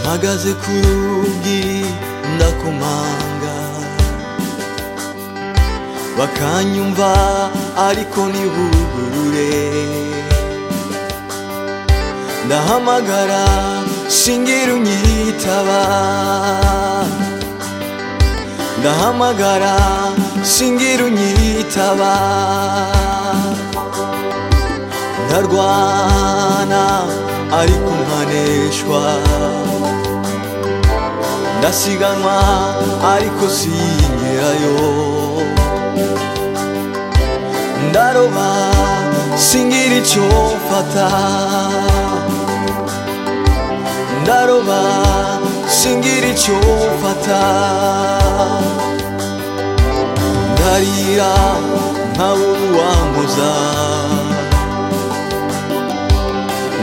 mpagaze ku rugi ndakomanga bakanyumva ariko ntibugurure ndahamagara shingira unyitaba ndahamagara shingira unyitaba ndarwana ariko nkaneshwa ndasiganwa ariko sinkerayo ndaroba singira icyo mfata ndaroba singira icyo mfata ndarira nkabura uwambuza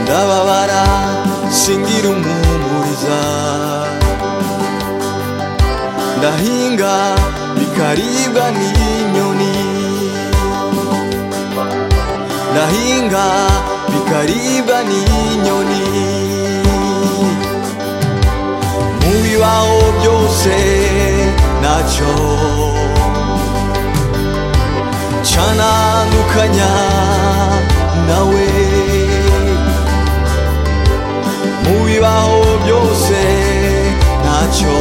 ndababara singira umuhumuriza ndahinga bikaribwa n'inyoni ndahinga bikaribwa n'inyoni mu bibaho byose ntacyo canandukanya nawe mu bibaho byose ntacyo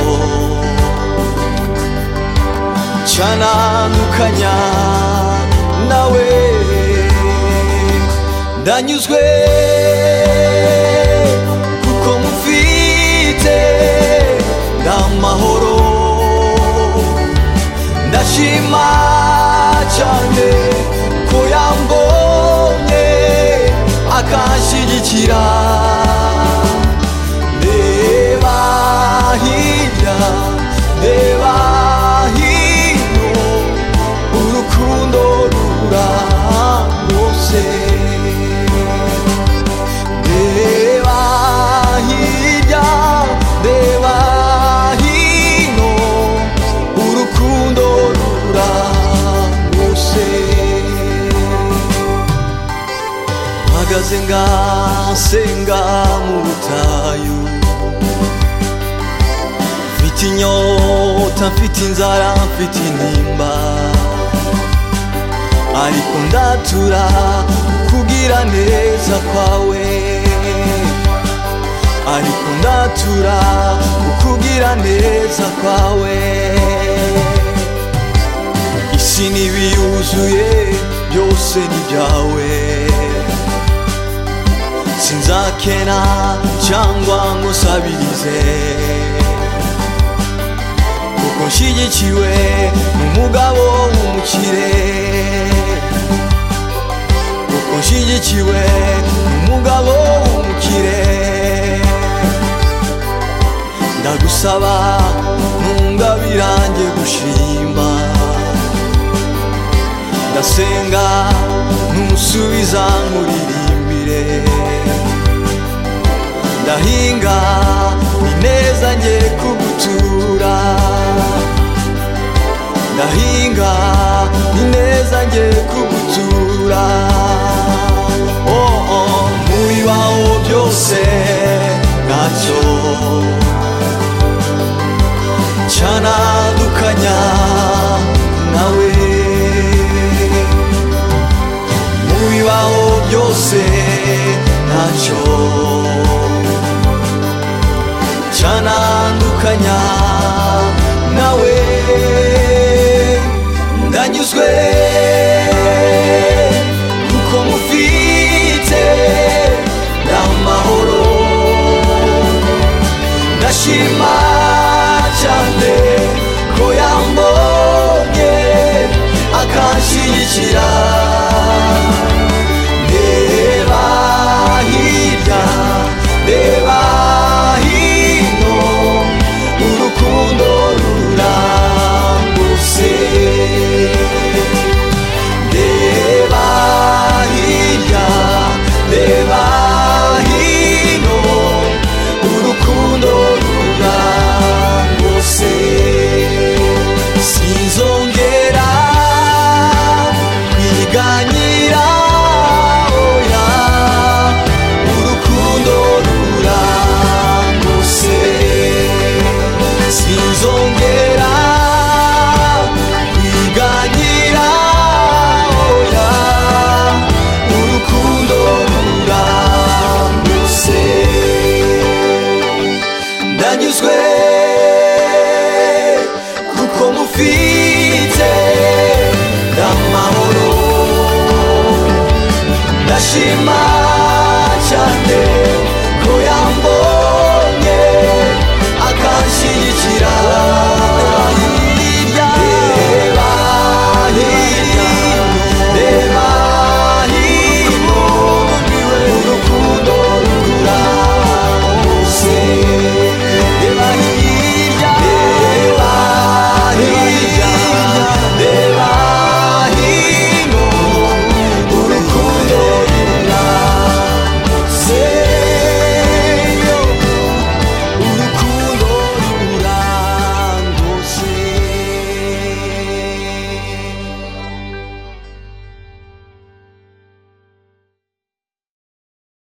canandukanya nawe ndanyuzwe kuko mufite ndamahoro ndashima cyane ko yambonye akanshyigikira reba hirya reba hino urukundo rura hose reba hirya reba hino urukundo rura hose mpagaze ngasenga mu butayu mfite inyota mfite inzara mfite intimba ariko ndatura kugira neza kwawe ariko ndatura kugira neza kwawe isi n'ibiyuzuye byose ni byawe sinzakena cyangwa ngo nsabirize kuko nshyigikiwe n'umugabo w'umukire kuko nshyigikiwe n'umugabo w'umukire ndagusaba ntungabirange gushima ndasenga ntusubiza nkuririmbire ndahinga ineza nge kugutura ndahinga ineza nge kugutura oh oh mu bibaho byose ntacyo cyanadukanya nawe mu bibaho byose ntacyo canandukanya nawe ndanyuzwe kuko mufite ndamahoro ndashima cyane ko yambonye akanshyigikira reba hirya reba hino urukundo rurambutse reba hirya reba hino urukundo rurambutse sinzongera kwiganyira oya urukundo rurambutse しまう